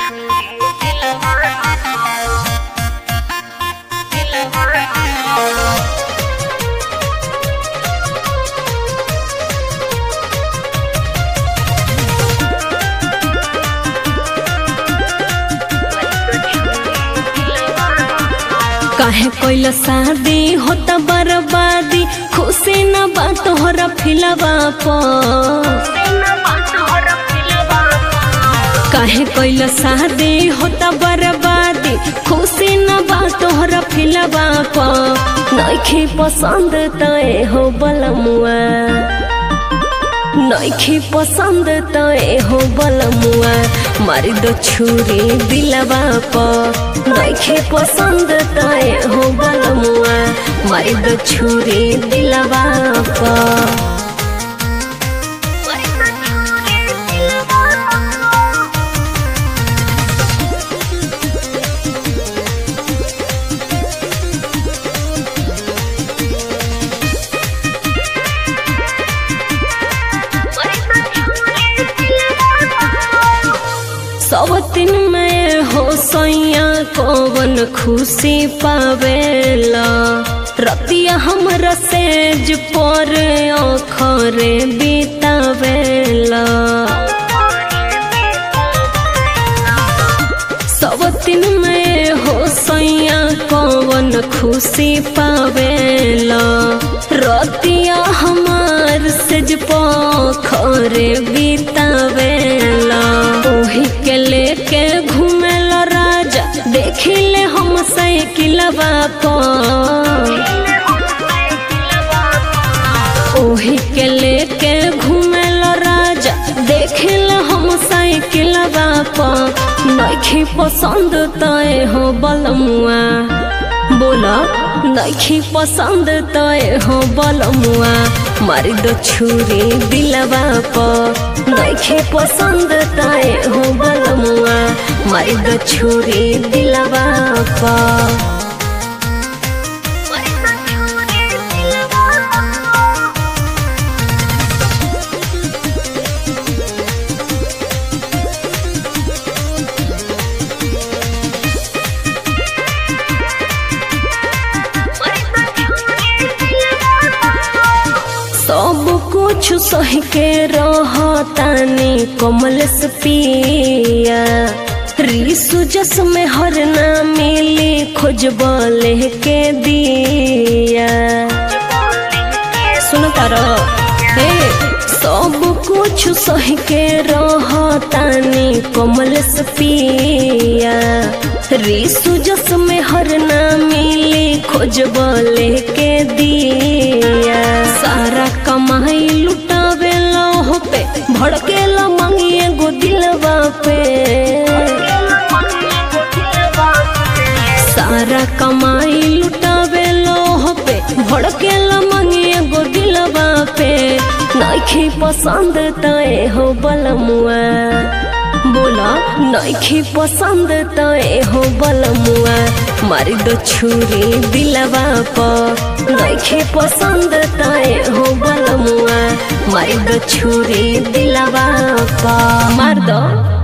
काहे कोइला शादी होता बर्बादी खुशी न बा तोहरा फिलवा पर काहे कोइला शादी होता बर्बादी खुशी न बा तोहरा फिलवा पर नइखे पसंद तय हो बलमुआ नइखे पसंद तय हो बलमुआ मारी दो छुरी दिलवा पर नइखे पसंद तय हो बलमुआ मारी दो छुरी दिलवा पर सब दिन में हो सैया कौन खुशी पावेला रतिया हमरा सेज पर अखरे बितावेला सब दिन में हो सैया कौन खुशी पावेला रतिया हमार सेज पखरे बितावेला ओही के लेके घूमेला राजा देखिले हम साइकिलवा पर ओही के लेके घूमेला राजा देखिले हम साइकिलवा पर नइखे पसंद तय हो बलमुआ बोला नइखे पसंद तय हो बलमुआ मारी दो छुरी दिलवा पर नइखे पसंद तय हो बलमुआ मारी दो छुरी दिलवा पर सब कुछ सह के रहतानी कमलेश पिया रिसु जस में हर ना मिली खोजब के दिया सुन तारो हे सब कुछ सह के रहतानी कमलेश पिया रिसु जस में हर ना मिली खोजब के दिया सारा कमाई लुटावे हो पे भड़केला मंगिए गो दिलवा पे सारा कमाई लुटावे हो पे भड़केला मंगिए गो दिलवा पे नइखे पसंद तय हो बलमुआ बोला नइखे पसंद तय हो बलमुआ मारी दो छुरी दिलवा पर नइखे पसंद तय हो बलमुआ मारी दो छुरी दिलवा पर मार दो